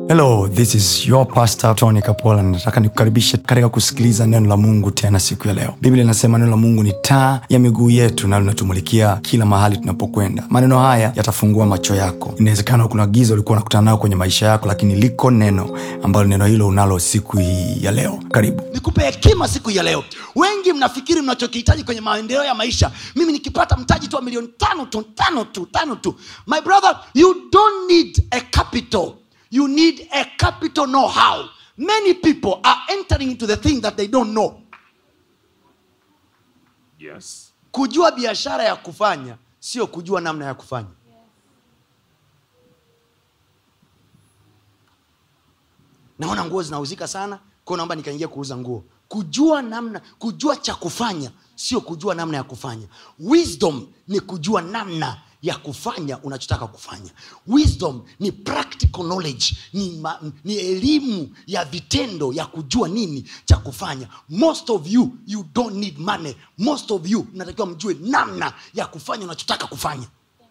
hello this is your pastor tony kapola nataka nikukaribishe katika kusikiliza neno la mungu tena siku ya leo biblia inasema neno la mungu ni taa ya miguu yetu na linatumulikia kila mahali tunapokwenda maneno haya yatafungua macho yako inawezekana kuna giza ulikuwa unakutana nayo kwenye maisha yako lakini liko neno ambalo neno hilo unalo siku hii ya leo karibu nikupe hekima siku ya leo wengi mnafikiri mnachokihitaji kwenye maendeleo ya maisha mimi nikipata mtaji tu wa milioni tano tu tano tu tano tu my brother you don't need a capital you need a capital know how many people are entering into the thing that they don't know Yes. kujua biashara ya kufanya sio kujua namna ya kufanya naona nguo zinauzika sana kwao naomba nikaingia kuuza nguo kujua namna kujua cha kufanya sio kujua namna ya kufanya wisdom ni kujua namna ya kufanya unachotaka kufanya wisdom ni practical knowledge ni, ma, ni elimu ya vitendo ya kujua nini cha kufanya most of you you don't need money most of you mnatakiwa mjue namna ya kufanya unachotaka kufanya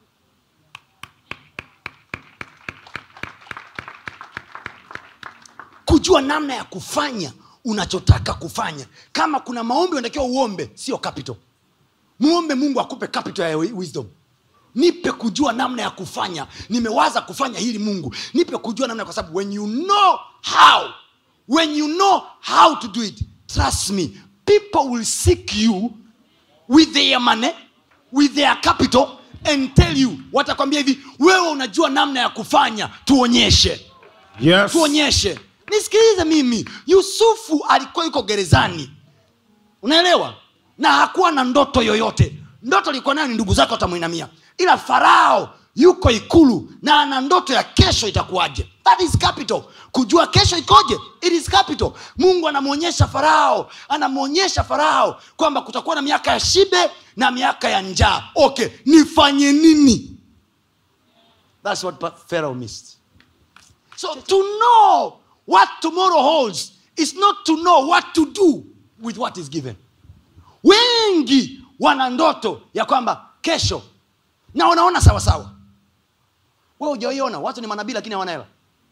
kujua namna ya kufanya unachotaka kufanya kama kuna maombi unatakiwa uombe sio capital muombe mungu akupe capital ya wisdom nipe kujua namna ya kufanya nimewaza kufanya hili mungu nipe kujua namna kwa sababu when you know how when you know how to do it trust me people will seek you with their money with their capital and tell you watakwambia hivi wewe unajua namna ya kufanya tuonyeshe Yes. tuonyeshe nisikilize mimi yusufu alikuwa yuko gerezani unaelewa na hakuwa na ndoto yoyote ndoto alikuwa nayo ni ndugu zake watamwinamia ila farao yuko ikulu na ana ndoto ya kesho itakuwaje that is capital kujua kesho ikoje it is capital mungu anamwonyesha farao anamwonyesha farao kwamba kutakuwa na miaka ya shibe na miaka ya njaa okay nifanye nini thats what pharaoh missed So to know what tomorrow holds is not to know what to do with what is given. Wengi wana ndoto ya kwamba kesho na wanaona sawasawa. Wewe hujaiona, watu ni manabii lakini hawana hela.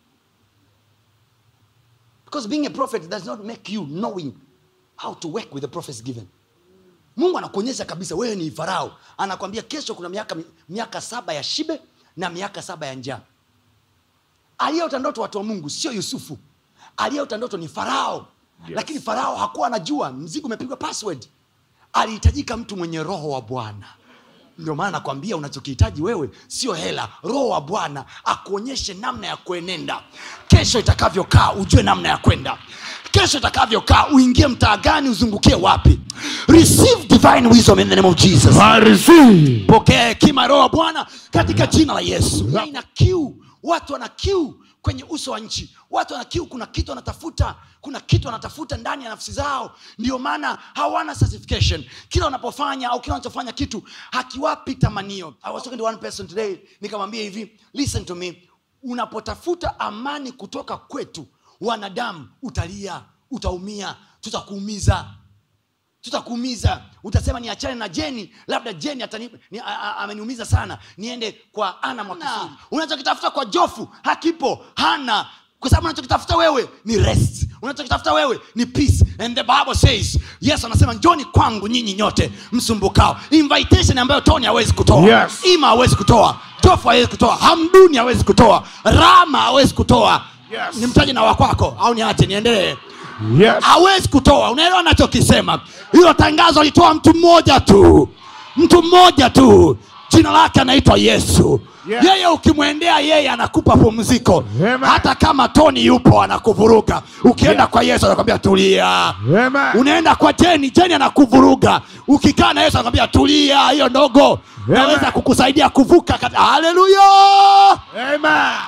Because being a prophet does not make you knowing how to work with the prophets given. Mungu anakuonyesha kabisa wewe ni Farao, anakwambia kesho kuna miaka miaka saba ya shibe na miaka saba ya njaa aliyeota ndoto watu wa mungu sio yusufu aliyeota ndoto ni farao yes. lakini farao hakuwa anajua mzigo umepigwa password alihitajika mtu mwenye roho wa bwana ndio maana nakwambia unachokihitaji wewe sio hela roho wa bwana akuonyeshe namna ya kuenenda kesho itakavyokaa ujue namna ya kwenda kesho itakavyokaa uingie mtaa gani uzungukie wapi receive divine wisdom in the name of jesus I receive. pokea hekima ya roho wa bwana katika jina la yesu Na ina kiu watu wana kiu kwenye uso wa nchi watu wana kiu kuna kitu wanatafuta kuna kitu wanatafuta ndani ya nafsi zao ndio maana hawana certification kila wanapofanya au kila wanachofanya kitu hakiwapi tamanio I was talking to one person today nikamwambia hivi listen to me unapotafuta amani kutoka kwetu wanadamu utalia utaumia tutakuumiza tutakuumiza utasema niachane na jeni labda jeni atani, ni, a, a, ameniumiza sana niende kwa ana mwakisudi unachokitafuta kwa jofu hakipo hana kwa sababu unachokitafuta wewe ni rest unachokitafuta wewe ni peace and the bible says yes anasema njoni kwangu nyinyi nyote msumbukao invitation ambayo tony hawezi kutoa Yes. ima hawezi kutoa jofu hawezi kutoa hamduni hawezi kutoa rama hawezi kutoa Yes. nimtaje na wakwako au niache niendelee Yes. hawezi kutoa unaelewa nachokisema hilo tangazo alitoa mtu mmoja tu mtu mmoja tu jina lake anaitwa yesu Yes. yeye ukimwendea yeye anakupa pumziko Amen. hata kama toni yupo anakuvuruga ukienda Yes. kwa yesu anakwambia tulia Amen. unaenda kwa jeni jeni anakuvuruga ukikaa na yesu anakwambia tulia hiyo ndogo naweza kukusaidia kuvuka kati- haleluya Amen.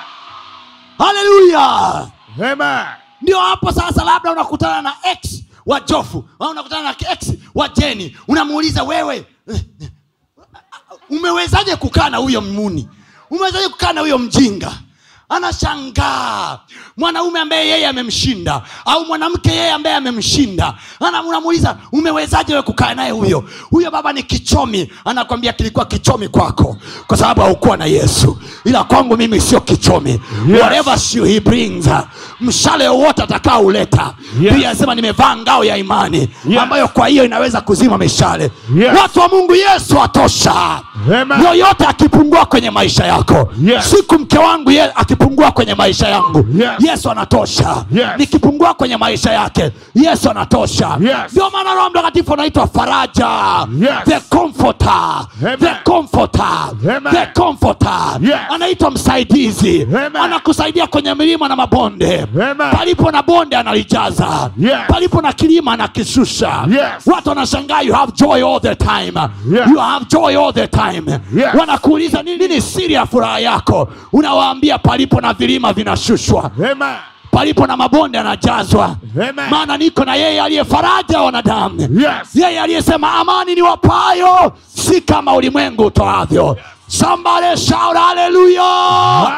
haleluya Amen. ndio hapo sasa labda unakutana na x wa jofu au unakutana na x wa jeni unamuuliza wewe eh, eh, umewezaje kukaa na huyo muni umewezaje kukaa na huyo mjinga anashangaa mwanaume ambaye yeye amemshinda au mwanamke yeye ambaye amemshinda Ana- unamuuliza umewezaje we kukaa naye huyo huyo baba ni kichomi anakwambia kilikuwa kichomi kwako kwa sababu haukuwa na yesu ila kwangu mimi sio kichomi Yes. whatever she- he brings mshale wowote atakao uleta Yes. pia anasema nimevaa ngao ya imani Yes. ambayo kwa hiyo inaweza kuzima mishale Yes. watu wa mungu yesu atosha Amen. yoyote akipungua kwenye maisha yako Yes. siku mke wangu ye, akipungua kwenye maisha yangu Yes. yesu anatosha Yes. nikipungua kwenye maisha yake yesu anatosha Yes. ndio maana roho mtakatifu anaitwa faraja Yes. the comforter Amen. the comforter Amen. the comforter Yes. anaitwa msaidizi Amen. anakusaidia kwenye milima na mabonde Amen. palipo na bonde analijaza Yes. palipo na kilima anakishusha Yes. watu wanashangaa you have joy all the time Yes. you have joy all the time Yes. wanakuuliza nini, nini siri ya furaha yako unawaambia palipo na vilima vinashushwa Amen. palipo na mabonde anajazwa Amen. maana niko na yeye aliye faraja ya wanadamu Yes. yeye aliyesema amani ni wapayo si kama ulimwengu utoavyo somebody shout hallelujah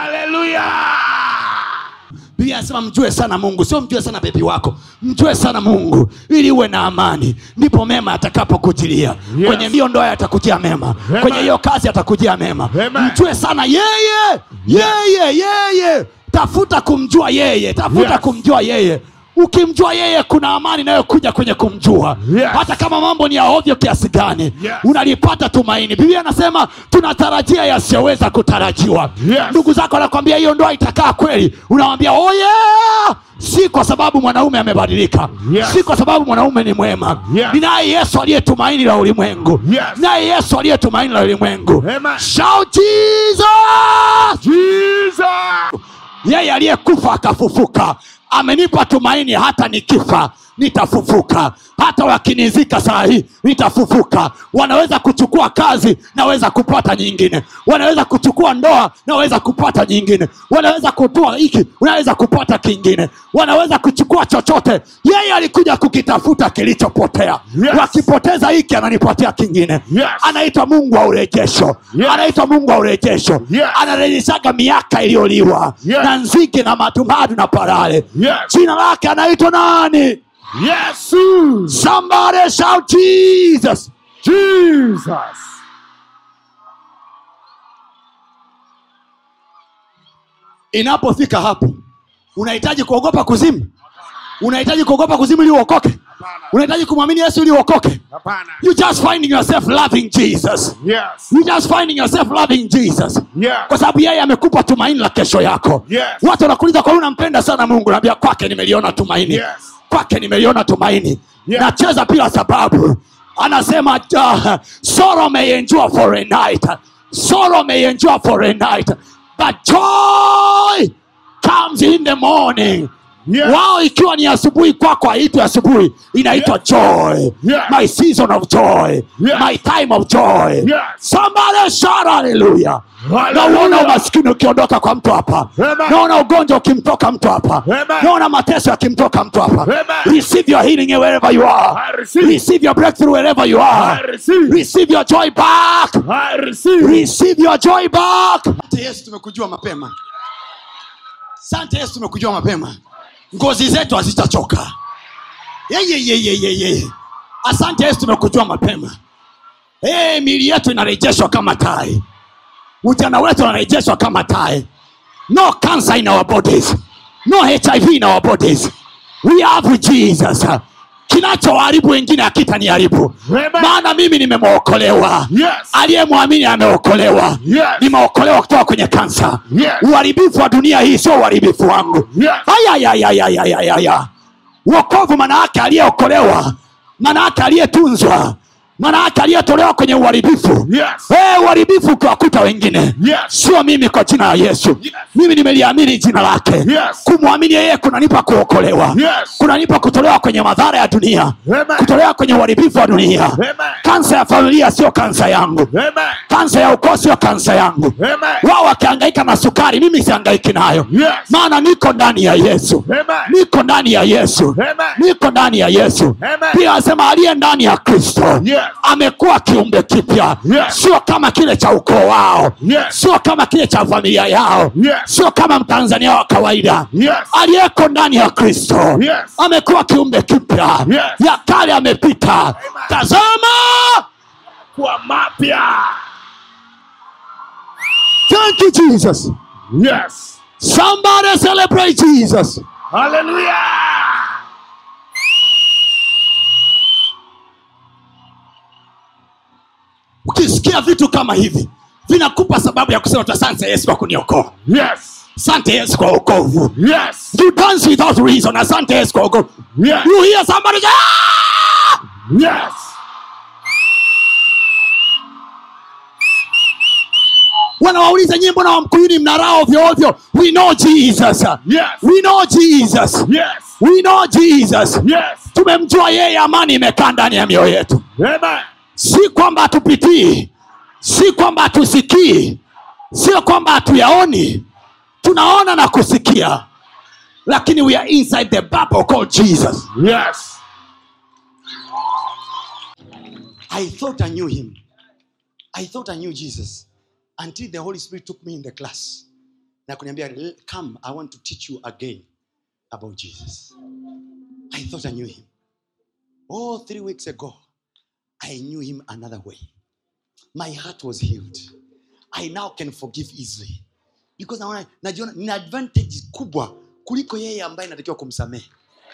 Hallelujah. biblia anasema mjue sana mungu sio mjue sana bebi wako mjue sana mungu ili uwe na amani ndipo mema yatakapokujilia Yes. kwenye hiyo ndoa yatakujia mema Amen. kwenye hiyo kazi yatakujia mema Amen. mjue sana yeye yeye yeye tafuta kumjua yeye tafuta Yes. kumjua yeye ukimjua yeye kuna amani inayokuja kwenye kumjua Yes. hata kama mambo ni ya ovyo kiasi gani Yes. unalipata tumaini biblia anasema tunatarajia yasiyoweza kutarajiwa Yes. ndugu zako anakwambia hiyo ndoa itakaa kweli unawambia oh yeah! si kwa sababu mwanaume amebadilika Yes. si kwa sababu mwanaume ni mwema Yes. ninaye yesu aliye tumaini la ulimwengu Yes. naye yesu aliye tumaini la ulimwengu Amen. Shout Jesus! Jesus. yeye aliyekufa akafufuka amenipa tumaini hata nikifa nitafufuka hata wakinizika saa hii nitafufuka wanaweza kuchukua kazi naweza kupata nyingine wanaweza kuchukua ndoa naweza kupata nyingine wanaweza kutoa hiki unaweza kupata kingine wanaweza kuchukua chochote yeye alikuja kukitafuta kilichopotea Yes. wakipoteza hiki ananipatia kingine Yes. anaitwa mungu wa urejesho Yes. anaitwa mungu wa urejesho Yes. anarejeshaga miaka iliyoliwa Yes. na nzige na matumadu na parale Yes. jina lake anaitwa nani Yesu. somebody shout jesus Jesus. inapofika hapo unahitaji kuogopa kuzimu unahitaji kuogopa kuzimu ili uokoke unahitaji kumwamini yesu ili uokoke Hapana. you just finding yourself loving jesus Yes. you just finding yourself loving jesus Yes. kwa sababu yeye amekupa tumaini la kesho yako Yes. watu wanakuuliza kwa nini unampenda sana mungu naambia kwake nimeliona tumaini Yes. kwake nimeliona tumaini Yes. nacheza bila sababu anasema uh, sorrow may endure for a night sorrow may endure for a night but joy comes in the morning Yes. wao ikiwa ni asubuhi kwako haitwi asubuhi inaitwa Yes. joy Yes. my season of joy Yes. my time of joy Yes. somebody shout hallelujah Hallelujah. nauona umaskini ukiondoka kwa mtu hapa Amen. naona ugonjwa ukimtoka mtu hapa Amen. naona mateso yakimtoka mtu hapa Amen. receive your healing wherever you are I receive. receive your breakthrough wherever you I are receive. receive your joy back I receive. receive your joy back asante yesu tumekujua mapema asante yesu tumekujua mapema ngozi zetu hazitachoka yeyeyeyeyeye asante yesu tumekujua mapema hey, mili yetu inarejeshwa kama tai ujana wetu unarejeshwa kama tai no cancer in our bodies no hiv in our bodies we have jesus kinachoharibu wengine akitaniharibu Amen. maana mimi nimemwokolewa Yes. aliyemwamini ameokolewa Yes. nimeokolewa kutoka kwenye kansa Yes. uharibifu wa dunia hii sio uharibifu wangu Yes. ayayayayayaya wokovu manaake aliyeokolewa manaake aliyetunzwa manaake aliyetolewa kwenye uharibifu Yes. Eh, uharibifu ukiwakuta wengine Yes. sio mimi kwa jina la yesu Yes. mimi nimeliamini jina lake Yes. kumwamini yeye kunanipa kuokolewa Yes. kunanipa kutolewa kwenye madhara ya dunia Amen. kutolewa kwenye uharibifu wa dunia Amen. kansa ya familia sio kansa yangu Amen. kansa ya ukoo sio kansa yangu Amen. wao wakihangaika na sukari mimi sihangaiki nayo Yes. maana niko ndani ya yesu Amen. niko ndani ya yesu Amen. niko ndani ya yesu Amen. pia asema aliye ndani ya kristo Yes. amekuwa kiumbe kipya Yes. sio kama kile cha ukoo wao Yes. sio kama kile cha familia yao Yes. sio kama mtanzania wa kawaida Yes. aliyeko ndani ya kristo Yes. amekuwa kiumbe kipya Yes. ya kale amepita tazama Kwa mapya. thank you jesus Yes. somebody celebrate jesus Hallelujah. ukisikia vitu kama hivi vinakupa sababu ya kusema tu asante yesu kwa kuniokoa Yes. asante yesu kwa okovu Yes. you dance without reason asante yesu kwa okovu Yes. you hear somebody say, "Ah!" Yes. wanawauliza nyie mbona wamkuyuni mnarao ovyoovyo we know jesus Yes. we know jesus Yes. we know jesus Yes. tumemjua yeye amani imekaa ndani ya mioyo yetu Amen. si kwamba hatupitii si kwamba hatusikii sio kwamba hatuyaoni tunaona na kusikia lakini we are inside the bubble called jesus Yes. i thought i knew him i thought i knew jesus until the holy spirit took me in the class na kuniambia "L- come i want to teach you again about jesus i thought i knew him oh three weeks ago i knew him another way my heart was healed i now can forgive easily because naona najiona nina advantage kubwa kuliko yeye ambaye natakiwa kumsamehe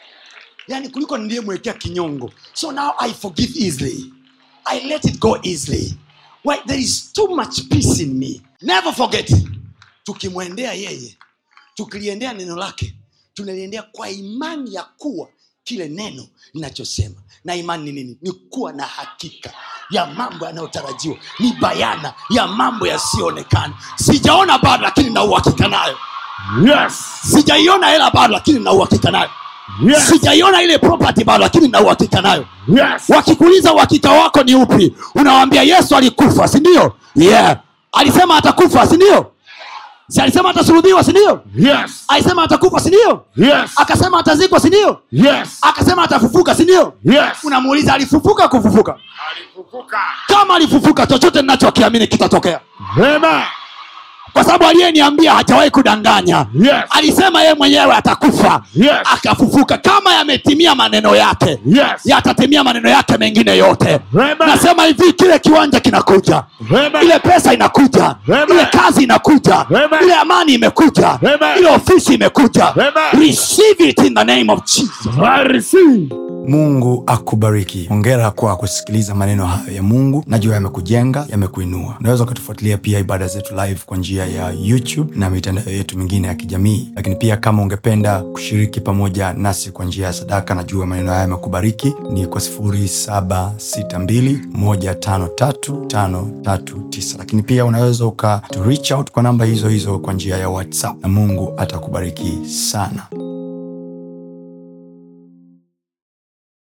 yani kuliko niliyemwekea kinyongo so now i forgive easily i let it go easily Why? there is too much peace in me never forget tukimwendea yeye tukiliendea neno lake tunaliendea kwa imani ya kuwa kile neno linachosema na imani ni nini ni kuwa na hakika ya mambo yanayotarajiwa ni bayana ya mambo yasiyoonekana sijaona bado lakini na uhakika nayo Yes. sijaiona hela bado lakini na uhakika nayo Yes. sijaiona ile property bado lakini na uhakika nayo Yes. wakikuuliza uhakika wako ni upi unawambia yesu alikufa sindio yeah alisema atakufa sindio si alisema atasulubiwa sindio Yes. alisema atakufa sindio Yes. akasema atazikwa sindio Yes. akasema atafufuka sindio Yes. unamuuliza alifufuka kufufuka Alifufuka. kama alifufuka chochote ninachokiamini kitatokea Amen. kwa sababu aliyeniambia hajawahi kudanganya Yes. alisema yeye mwenyewe atakufa Yes. akafufuka kama yametimia maneno yake Yes. yatatimia maneno yake mengine yote Amen. nasema hivi kile kiwanja kinakuja Amen. ile pesa inakuja Amen. ile kazi inakuja Amen. ile amani imekuja Amen. ile ofisi imekuja Amen. receive it in the name of jesus I receive. mungu akubariki hongera kwa kusikiliza maneno hayo ya mungu najua yamekujenga yamekuinua unaweza ukatufuatilia pia ibada zetu live kwa njia ya youtube na mitandao yetu mingine ya kijamii lakini pia kama ungependa kushiriki pamoja nasi kwa njia ya sadaka najua maneno haya yamekubariki ni kwa 762153539 lakini pia unaweza uka to reach out kwa namba hizo hizo kwa njia ya whatsapp na mungu atakubariki sana